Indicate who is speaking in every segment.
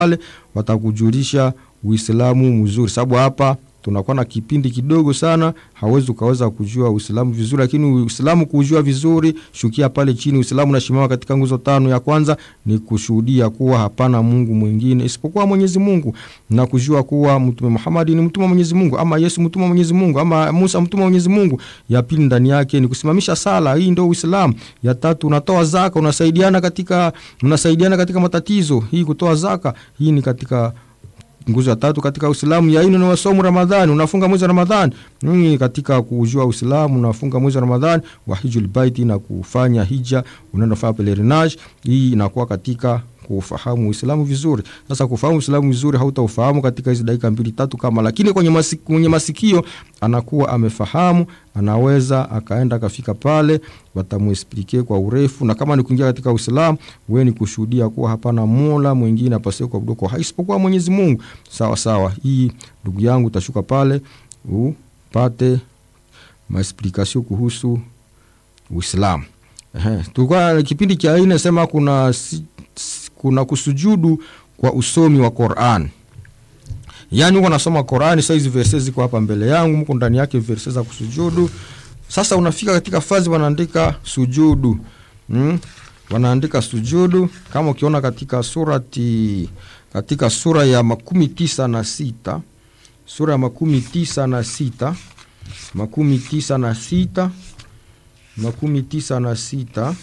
Speaker 1: pale watakujulisha Uislamu mzuri, sababu hapa tunakuwa na kipindi kidogo sana, hawezi ukaweza kujua Uislamu vizuri, lakini Uislamu kujua vizuri, shukia pale chini. Uislamu unasimama katika nguzo tano. Ya kwanza ni kushuhudia kuwa hapana Mungu mwingine isipokuwa Mwenyezi Mungu na kujua kuwa Mtume Muhammad ni mtume wa Mwenyezi Mungu, ama Yesu mtume wa Mwenyezi Mungu, ama Musa mtume wa Mwenyezi Mungu. Ya pili ndani yake ni kusimamisha sala, hii ndio Uislamu. Ya tatu unatoa zaka, unasaidiana katika unasaidiana katika matatizo, hii kutoa zaka, hii ni katika nguzo ya tatu katika Uislamu. Ya nne ni wasomu Ramadhani, unafunga mwezi wa Ramadhani. Ni katika kujua Uislamu, unafunga mwezi wa Ramadhani wa hijul baiti na kufanya hija, unaenda kufanya pelerinage. Hii inakuwa katika kufahamu Uislamu vizuri. Sasa kufahamu Uislamu vizuri hautaufahamu katika hizi dakika mbili tatu kama, lakini kwenye masikio, kwenye masikio anakuwa amefahamu, anaweza akaenda akafika pale, watamuexplique kwa urefu. Na kama ni kuingia katika Uislamu, wewe ni kushuhudia kuwa hapana mola mwingine apaswe kuabudiwa kwa haki isipokuwa Mwenyezi Mungu. Sawa sawa, hii ndugu yangu, utashuka pale upate maexplication kuhusu Uislamu. Ehe, tulikuwa kipindi cha nne sema kuna si, kuna kusujudu kwa usomi wa Qur'an. Yaani uko nasoma Qur'an, sasa hizi verse ziko hapa mbele yangu, mko ndani yake verse za kusujudu. Sasa unafika katika fazi wanaandika sujudu. Mm? Wanaandika sujudu kama ukiona katika surati katika sura ya makumi tisa na sita sura ya makumi tisa na sita makumi tisa na sita makumi tisa na sita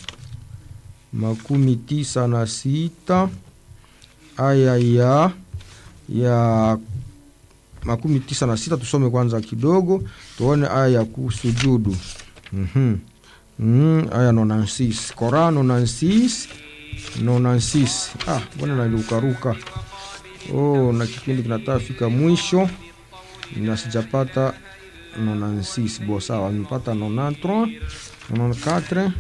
Speaker 1: makumi tisa na sita aya ya ya makumi tisa na sita tusome kwanza kidogo tuone aya ya kusujudu. mm-hmm. mm, aya nonansis Koran nonansis nonansis. Ah, bwana naliukaruka. Oh, na kipindi kinataka fika mwisho na sijapata nonansis. Bo, sawa, nimepata nonantro 94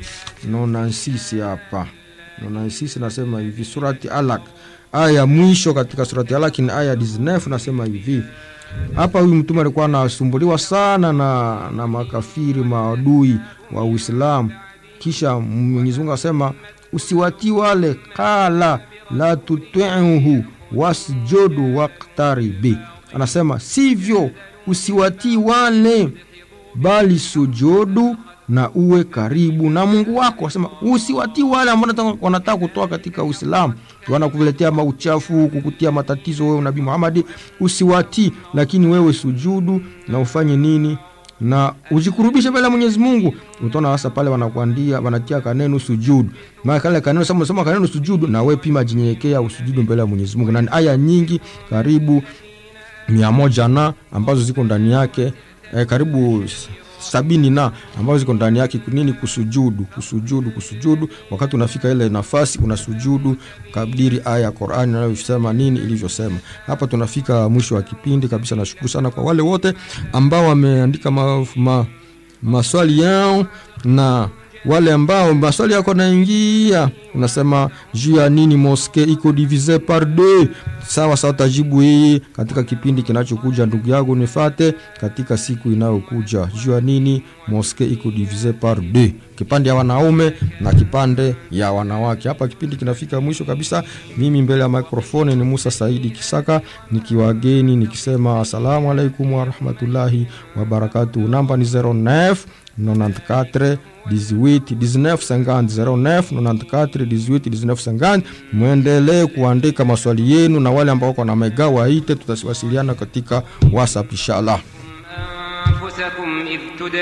Speaker 1: 96 hapa 96 nasema hivi, surati Alaq aya ya mwisho katika surati Alaq ni aya 19, nasema hivi hapa. Huyu mtume alikuwa anasumbuliwa sana na, na makafiri maadui wa Uislamu, kisha Mwenyezi Mungu asema usiwatii wale, kala la tutiuhu wasjudu waqtaribi, anasema sivyo, usiwatii wale bali sujudu na uwe karibu na Mungu wako. Wasema usiwatii wale ambao wanataka kutoa katika Uislamu, wanakuletea mauchafu, kukutia matatizo wewe Nabii Muhammad, usiwatii, lakini wewe sujudu na ufanye nini na ujikurubishe mbele ya Mwenyezi Mungu. Utaona hasa pale wanakuandia wanatia kaneno sujudu, maana kale kaneno sema sema kaneno sujudu, na wewe pima jinyenyekea usujudu mbele ya Mwenyezi Mungu, na aya nyingi karibu mia moja na ambazo ziko ndani yake eh, karibu sabini na ambazo ziko ndani yake nini, kusujudu, kusujudu, kusujudu. Wakati unafika ile nafasi unasujudu kadiri aya ya Qur'ani inayosema nini ilivyosema. Hapa tunafika mwisho wa kipindi kabisa. Nashukuru sana kwa wale wote ambao wameandika ma, ma, maswali yao na wale ambao maswali yako naingia, unasema juu ya nini moske iko divise par deux. Sawa sawa, tajibu hii katika kipindi kinachokuja. Ndugu yangu, nifate katika siku inayokuja, juu ya nini moske iko divise par deux, kipande ya wanaume na kipande ya wanawake. Hapa kipindi kinafika mwisho kabisa. Mimi mbele ya mikrofoni ni Musa Saidi Kisaka nikiwageni nikisema asalamu alaikum warahmatullahi wabarakatuh. Namba ni 09 94 18 19 50 09 94 18 19 50. Mwendelee kuandika maswali yenu, na wale ambao wako na mega waite, tutawasiliana katika WhatsApp inshallah.